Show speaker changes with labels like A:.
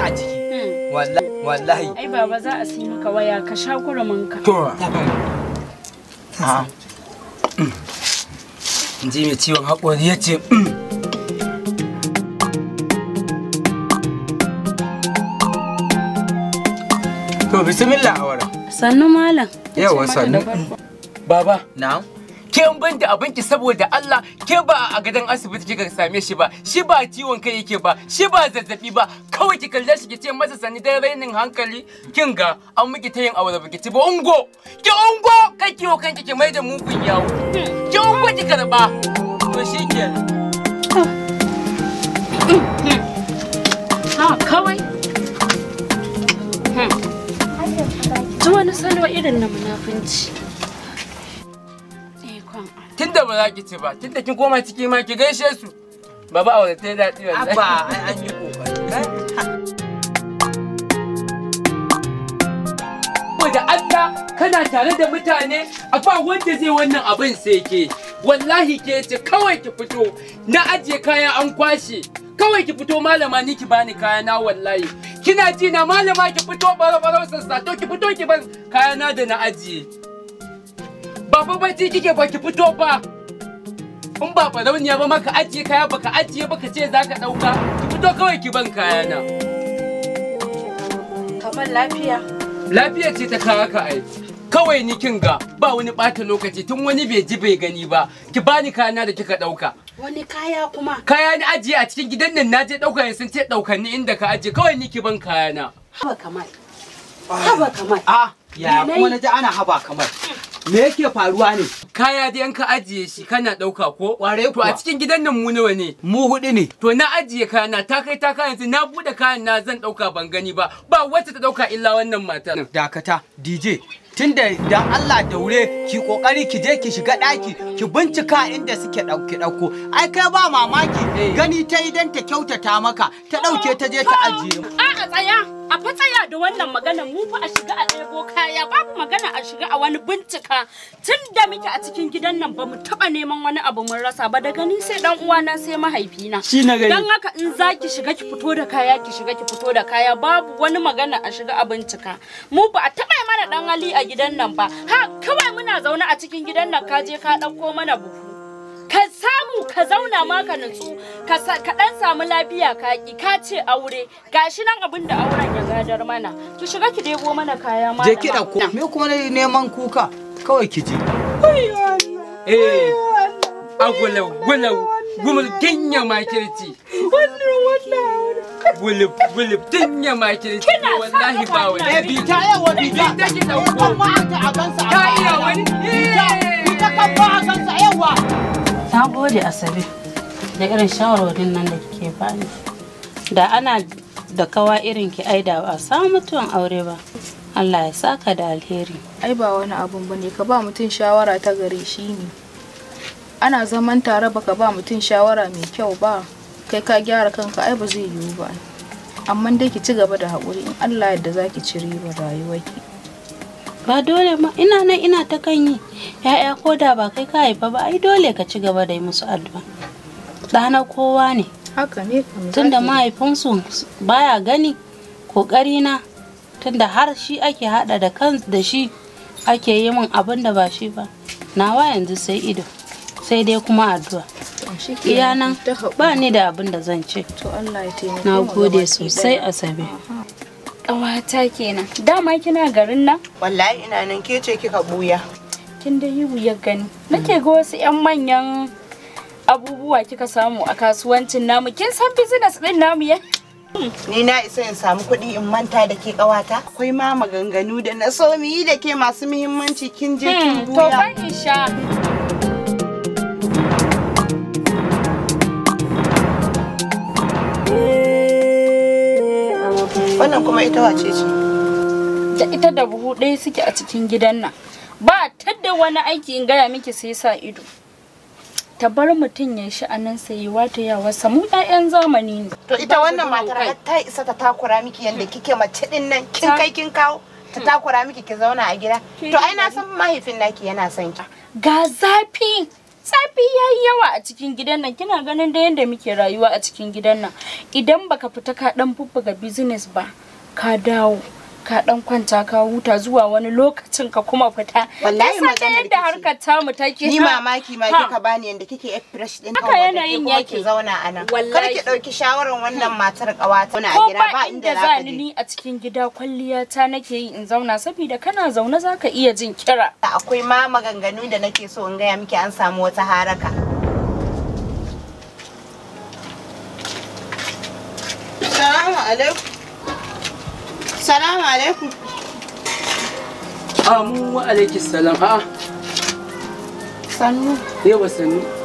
A: a ciki wallahi wallahi
B: ai baba za a sai maka waya ka sha kurumin ka
A: to ha ji mai ciwon haƙori ya ce to bismillah awara
B: sannu malam
A: yawa sannu baba
C: Na'am.
A: ke ban da abinki saboda Allah ke ba a gadon asibiti kika same shi ba shi ba ciwon kai yake ba shi ba zazzabi ba kawai ki kalle shi ki ce masa sani da rainin hankali kin ga an miki ta yin aure ba ki ci ba ungo ki ungo kai kiwo kanki ki mai da mugun yawo ki ungo ki karba to shi kenan
B: ha kawai ji wani salo irin na munafunci ikon Allah.
A: tunda ba za ki ci ba tunda kin koma ciki ma ki gaishe su baba aure ta yi daɗi wallahi
C: Abba ai an yi kokari.
A: da Allah kana tare da mutane a ba wanda zai wannan abin sai ke wallahi ke ce kawai ki fito na ajiye kaya an kwashe kawai ki fito malama ni ki bani kaya na wallahi kina ji na malama ki fito baro baro sassa to ki fito ki ban kaya na da na ajiye ba fa bacci kike ba ki fito ba in ba farauniya ba maka ajiye kaya baka ajiye baka ce zaka dauka ki fito kawai ki ban kaya na
B: kamar lafiya
A: lafiya ce ta kawo ka ai kawai ni kin ga ba wani ɓata lokaci tun wani bai ji bai gani ba ki bani kayana da kika ɗauka
B: wani kaya kuma
A: kaya ni ajiye a cikin gidan nan naje ɗauka yanzu sun ce ɗaukan ni inda ka ajiye kawai ni ki ban kayana
B: haba kamar haba kamar
C: Ah, ya
B: Me
C: kuma
B: nayi?
C: na ji ana haba kamar. Me yake faruwa ne?
A: kaya dai an ka ajiye shi kana ɗauka ko
C: Ƙwarai
A: to a
C: kuwa.
A: cikin gidan nan mu nawa ne
C: Mu hudu ne.
A: to na ajiye kayana ta kai ta kayan yanzu na bude kayan na zan ɗauka ban gani ba ba wacce ta ɗauka illa wannan matar
C: Dakata, DJ. Tunda dan Allah daure ki kokari ki je ki shiga daki ki bincika inda suke dauke dauko ai kai ba mamaki gani ta idan ta kyautata maka ta dauke ta je ta ajiye
B: a a tsaya a fa tsaya da wannan magana mu fa a shiga a ɗebo kaya babu magana a shiga a wani bincika tun da muke a cikin gidan nan ba mu taɓa neman wani abu mun rasa ba daga ni sai dan uwana sai mahaifina
C: Shi na gani.
B: dan haka in za ki shiga ki fito da kaya ki shiga ki fito da kaya babu wani magana a shiga a bincika mu ba a taɓa mana dan hali a gidan nan ba ha kawai muna zaune a cikin gidan nan ka je ka ɗauko mana buhu ka samu ka zauna ma ka nutsu ka sa- ka dan samu lafiya ka ki ka ce aure gashi nan abin da auren ya gadar mana ki shiga ki debo mana kaya ma
C: je ki dauko me kuma ne neman kuka kawai ki je
A: eh agulau gulau gumul ginya makirci gulub gulub ginya makirci
B: Kina sa
A: wallahi
B: kafa
A: ba
B: ina
A: wani
C: eh bi ta yawa bi ta
A: Bi ta ki dauko.
C: kan ma ta a gansa
A: ta iya wani
C: bi ta kan ma a gansa yawa
D: Na gode Asabe da irin shawarwarin nan da kike bani. Da ana da kawa irin ki ai da ba a samu mutuwan aure ba. Allah ya saka da alheri.
E: ai ba wani abun ba ne ka ba mutum shawara ta gare shi ne ana zaman tare baka ba mutum shawara mai kyau ba kai ka gyara kanka ai ba zai yiwu ba amma dai ki ci gaba da haƙuri in Allah yadda za ki ci ribar rayuwarki
D: Ba dole ma ina nan ina ta kan yi. Ya'ya ko da ba kai ka haifa ba ai dole ka ci gaba da yi musu addu'a. Ɗana kowa ne.
E: haka ne kam
D: Tunda
E: zaki-
D: mahaifinsu baya gani kokari na tunda har shi ake hada da kan da shi ake yi min abin da ba shi ba. Nawa yanzu sai ido. Sai dai kuma addu'a.
E: shi kenan,
D: iya nan
E: ta haƙuri.
D: ba ni da abin da zan ce
E: to Allah ya taimake
D: na
E: mu
D: gode
E: gabaki
D: sosai
E: ɗaya.
D: asabe
B: ƙawata kenan dama kina garin nan
F: Wallahi ina nan ke ce kika buya.
B: kin da yi wuyar gani nake ga wasu yan manyan abubuwa kika samu a kasuwancin namu kin san business din namu ya
F: Ni na isa in samu kuɗi in manta da ke ƙawata. Akwai ma maganganu da na so mu yi da ke masu muhimmanci kin je kin
B: to
F: buya.
B: ban isha
F: Wannan kuma ita wace ce?
B: da ita da buhu ɗaya suke a cikin gidan nan ba ta da wani aiki in gaya miki sai sa ido ta bar mutum ya sha'anin sayewa ta yawa samu 'ya'yan zamani ne
F: To ita
B: Ba
F: wannan
B: ta da
F: matar
B: kai.
F: har ta isa ta takura miki yadda kike mace din nan kin
B: Ta-
F: kai kin kawo ta takura miki ki zauna a gida.
B: Ki
F: To ai na
B: bari.
F: san mahaifin naki yana son ki.
B: ga zafi zafi yayi yawa a cikin gidan nan kina ganin da yanda muke rayuwa a cikin gidan nan idan baka fita ka dan bubbuga business ba ka dawo ka dan kwanta ka huta zuwa wani lokacin ka kuma fita
F: Wallahi
B: Kin san ta
F: maganar
B: yadda
F: ki ce.
B: harkar tamu take
F: Ni
B: ha?
F: mamaki ma
B: Ha.
F: kika bani yanda kike ek fresh din
B: Haka yanayin
F: kuma
B: yake.
F: ki zauna a nan. Kar
B: Wallahi.
F: ki dauki shawarar wannan matar kawata. Muna a
B: ko
F: gida ba
B: ba
F: inda
B: inda
F: za
B: za
F: ka
B: ni
F: je.
B: ni a cikin gida kwalliya ta nake yi in zauna saboda kana zaune zaka iya jin kira
F: Akwai ma maganganu da nake so in gaya miki an samu wata haraka. Salamu alaikum. Salamu alaikum.
A: Amu wa alaikis salam. A'a,
F: Sannu.
A: yawa sannu.